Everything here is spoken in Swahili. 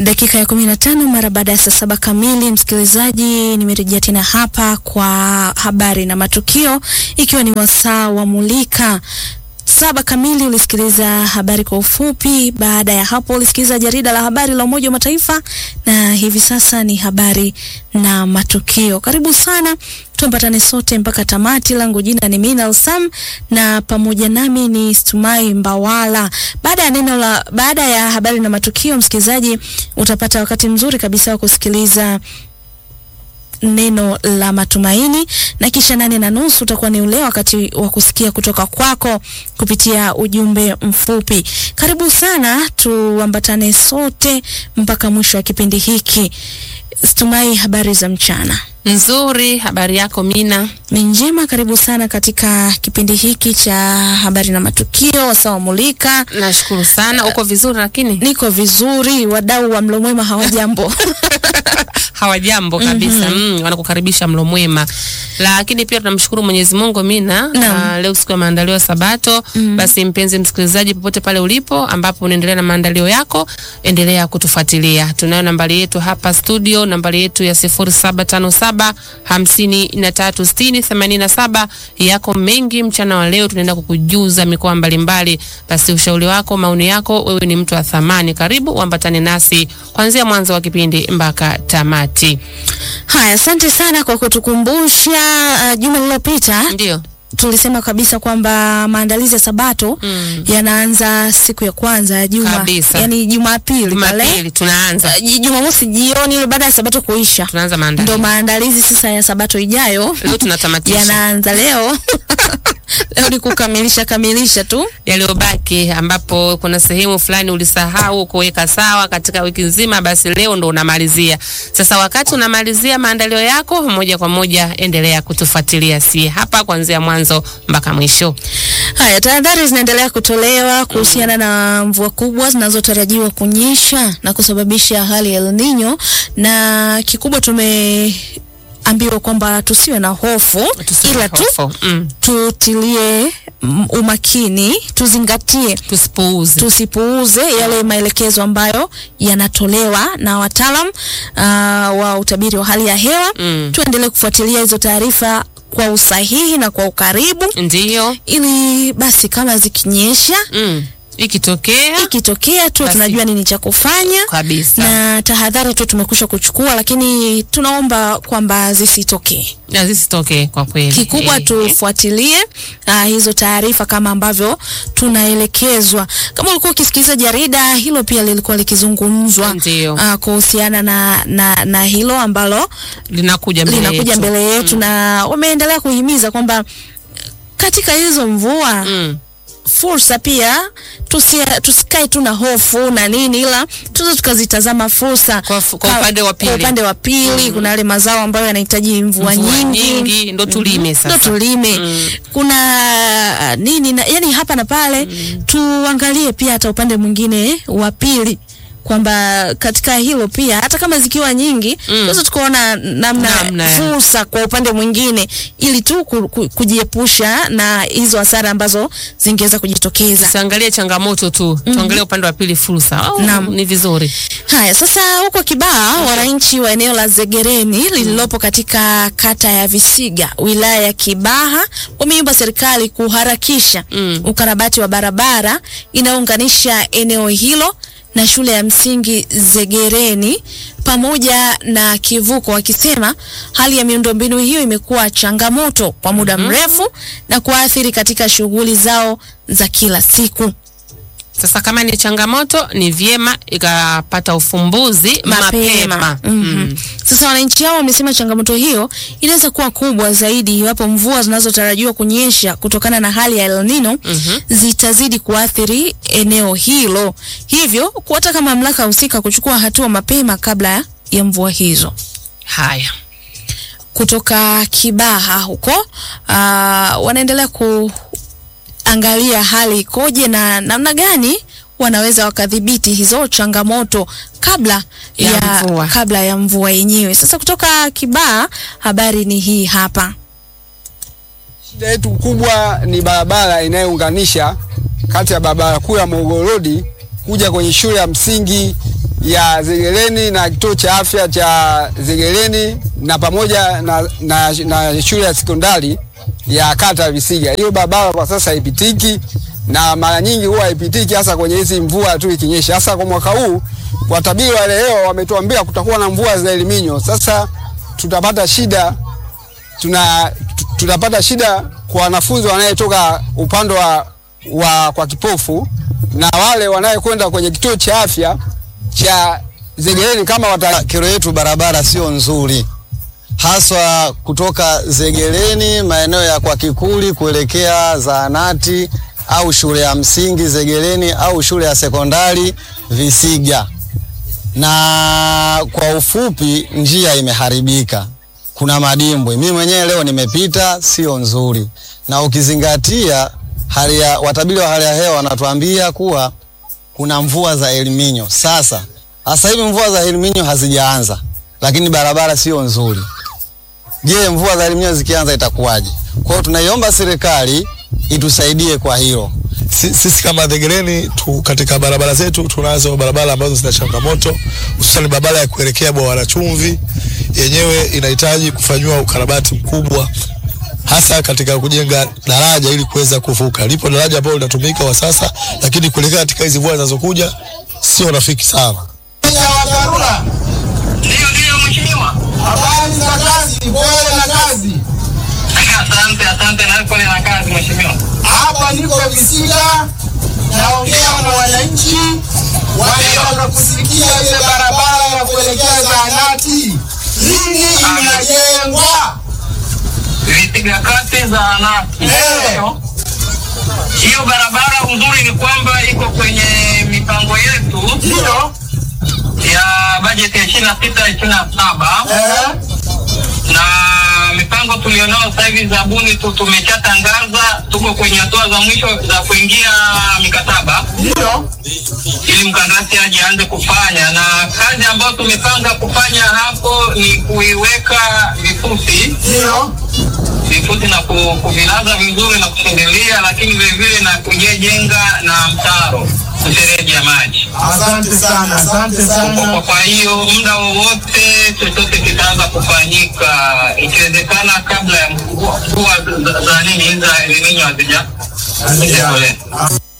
Dakika ya kumi na tano mara baada ya saa saba kamili, msikilizaji, nimerejea tena hapa kwa habari na matukio, ikiwa ni wasaa wa Mulika. Saba kamili ulisikiliza habari kwa ufupi. Baada ya hapo ulisikiliza jarida la habari la Umoja wa Mataifa, na hivi sasa ni habari na matukio. Karibu sana, tuambatane sote mpaka tamati. Langu jina ni Minal Sam na pamoja nami ni Stumai Mbawala. Baada ya neno la baada ya habari na matukio, msikilizaji, utapata wakati mzuri kabisa wa kusikiliza neno la matumaini na kisha nane na nusu utakuwa ni ule wakati wa kusikia kutoka kwako kupitia ujumbe mfupi. Karibu sana, tuambatane sote mpaka mwisho wa kipindi hiki. Stumai, habari za mchana? Nzuri, habari yako Mina? Ni njema. Karibu sana katika kipindi hiki cha habari na matukio, wasawa mulika. Nashukuru sana. Uko vizuri? Lakini Niko vizuri, wadau wa mlo mwema hawajambo? hawajambo kabisa. Mm, wanakukaribisha mlo mwema, lakini pia tunamshukuru Mwenyezi Mungu Mina. Naam. Uh, leo siku ya maandalio ya Sabato. Basi mpenzi msikilizaji, popote pale ulipo ambapo unaendelea na maandalio yako, endelea kutufuatilia. Tunayo nambari yetu hapa studio, nambari yetu ya 0757 53 60 87. Yako mengi mchana wa leo, tunaenda kukujuza mikoa mbalimbali. Basi ushauri wako, maoni yako, wewe ni mtu wa thamani. Karibu uambatane nasi kuanzia mwanzo wa kipindi mpaka tamati. Haya, asante sana kwa kutukumbusha. Uh, juma lililopita Ndio. tulisema kabisa kwamba maandalizi ya Sabato Mm. yanaanza siku ya kwanza ya juma, Kabisa. yani Jumapili pale Jumapili tunaanza Uh, Ju- Jumamosi jioni ile baada ya Sabato kuisha, tunaanza ndo maandalizi. maandalizi sasa ya Sabato ijayo Leo tunatamatisha yanaanza leo. Leo ni kukamilisha kamilisha tu. yaliyobaki, ambapo kuna sehemu fulani ulisahau kuweka sawa katika wiki nzima, basi leo ndo unamalizia. Sasa wakati unamalizia maandalio yako, moja kwa moja endelea kutufuatilia si hapa kuanzia mwanzo mpaka mwisho. Haya, tahadhari zinaendelea kutolewa kuhusiana na mvua kubwa zinazotarajiwa kunyesha na kusababisha hali ya El Nino, na kikubwa tumeambiwa kwamba tusiwe na hofu, Tusiwe ila na tu hofu. mm. tutilie mm, umakini, tuzingatie tusipuuze tusipuuze yale maelekezo ambayo yanatolewa na wataalam uh, wa utabiri wa hali ya hewa. Mm. Tuendelee kufuatilia hizo taarifa kwa usahihi na kwa ukaribu, ndiyo. ili basi kama zikinyesha, mm. ikitokea ikitokea tu Basi. tunajua nini cha kufanya kabisa na tahadhari tu tumekusha kuchukua, lakini tunaomba kwamba zisitokee. na zisitokee kwa kweli. Kikubwa Eh, tufuatilie uh, hizo taarifa kama ambavyo tunaelekezwa. Kama ulikuwa ukisikiliza jarida hilo, pia lilikuwa likizungumzwa Ndio. uh, kuhusiana na, na, na hilo ambalo linakuja mbele linakuja yetu. mbele yetu na wameendelea kuhimiza kwamba katika hizo mvua Mm. fursa pia tusi- tusikae tu na hofu na nini, ila tuzo tukazitazama fursa Kwa fu- kwa Ka- upande wa kwa pili. upande wa pili kuna yale mazao ambayo yanahitaji mvua, Mvua nyingi, nyingi, ndo tulime sasa. ndo tulime kuna ah, nini na, yani hapa na pale tuangalie pia hata upande mwingine wa pili kwamba katika hilo pia hata kama zikiwa nyingi tunaweza tukaona namna, Namna ya- fursa kwa upande mwingine ili tu ku, ku, kujiepusha na hizo hasara ambazo zingeweza kujitokeza. Tusiangalie changamoto tu, tuangalie upande wa pili fursa. Oh, Naam. ni vizuri. Haya, sasa huko Kibaha, wananchi wa eneo la Zegereni lililopo katika kata ya Visiga, wilaya ya Kibaha, wameomba serikali kuharakisha Mm. ukarabati wa barabara inayounganisha eneo hilo na shule ya msingi Zegereni pamoja na kivuko, wakisema hali ya miundombinu hiyo imekuwa changamoto kwa muda mrefu na kuathiri katika shughuli zao za kila siku. Sasa kama ni changamoto, ni vyema ikapata ufumbuzi mapema. mapema. Mhm. Sasa wananchi hao wamesema changamoto hiyo inaweza kuwa kubwa zaidi iwapo mvua zinazotarajiwa kunyesha kutokana na hali ya El Nino zitazidi kuathiri eneo hilo, hivyo kuwataka mamlaka husika kuchukua hatua mapema kabla ya mvua hizo. Haya, Kutoka Kibaha huko uh, wanaendelea kuangalia hali ikoje na namna gani wanaweza wakadhibiti hizo changamoto kabla Ya ya, mvua. kabla ya mvua yenyewe. Sasa kutoka Kibaha habari ni hii hapa. Shida yetu kubwa ni barabara inayounganisha kati ya barabara kuu ya Morogoro Road kuja kwenye shule ya msingi ya Zegereni na kituo cha afya cha Zegereni na pamoja na, na, na shule ya sekondari ya kata ya Visiga. Hiyo barabara kwa sasa haipitiki na mara nyingi huwa haipitiki hasa kwenye hizi mvua tu ikinyesha. Hasa kwa mwaka huu watabiri wa hali ya hewa wametuambia kutakuwa na mvua za El Nino. Sasa tutapata shida tuna tu- tutapata shida kwa wanafunzi wanayetoka upande wa, wa kwa kipofu na wale wanayekwenda kwenye kituo cha afya cha Zegereni kama wata Kero yetu barabara sio nzuri, haswa kutoka Zegereni maeneo ya kwa Kikuli kuelekea zahanati au shule ya msingi Zegereni au shule ya sekondari Visiga. Na kwa ufupi, njia imeharibika, kuna madimbwi. Mimi mwenyewe leo nimepita, sio nzuri, na ukizingatia hali ya watabiri wa hali ya hewa wanatuambia kuwa kuna mvua za El Nino. Sasa sasa hivi mvua za El Nino hazijaanza, lakini barabara sio nzuri. Je, mvua za El Nino zikianza itakuwaje? Kwa hiyo tunaiomba serikali itusaidie kwa hilo. Si- sisi kama Zegereni tu katika barabara zetu tunazo barabara ambazo zina changamoto, hususan barabara ya kuelekea bwawa la Chumvi yenyewe inahitaji kufanyiwa ukarabati mkubwa, hasa katika kujenga daraja ili kuweza kuvuka. Lipo daraja ambalo linatumika kwa sasa, lakini kuelekea katika hizi mvua zinazokuja sio rafiki sana. Ndio, ndio mheshimiwa. Habari za kazi, pole na kazi. Asante, asante na pole na kazi mheshimiwa. Hapa niko Visiga, naongea na wananchi wanataka kusikia ile barabara ya kuelekea zahanati lini inajengwa. Visiga kati zahanati. Eh. Hiyo barabara uzuri ni kwamba iko kwenye mipango yetu Ndio ya bajeti ya ishirini na sita ishirini na saba eh, na mipango tulionao sasa hivi zabuni tu tumeshatangaza, tuko kwenye hatua za mwisho za kuingia mikataba ndio ili mkandarasi aje aanze kufanya, na kazi ambayo tumepanga kufanya hapo ni kuiweka vifusi ndio vifusi na ku- kuvilaza vizuri na kushindilia, lakini vilevile na kujejenga na mtaro mfereji ya maji. Asante sana, asante Kwa- sana. Kwa hiyo muda wowote chochote kitaanza kufanyika, ikiwezekana kabla ya mvua mvua za- za nini za El Nino hazija hazijatolea.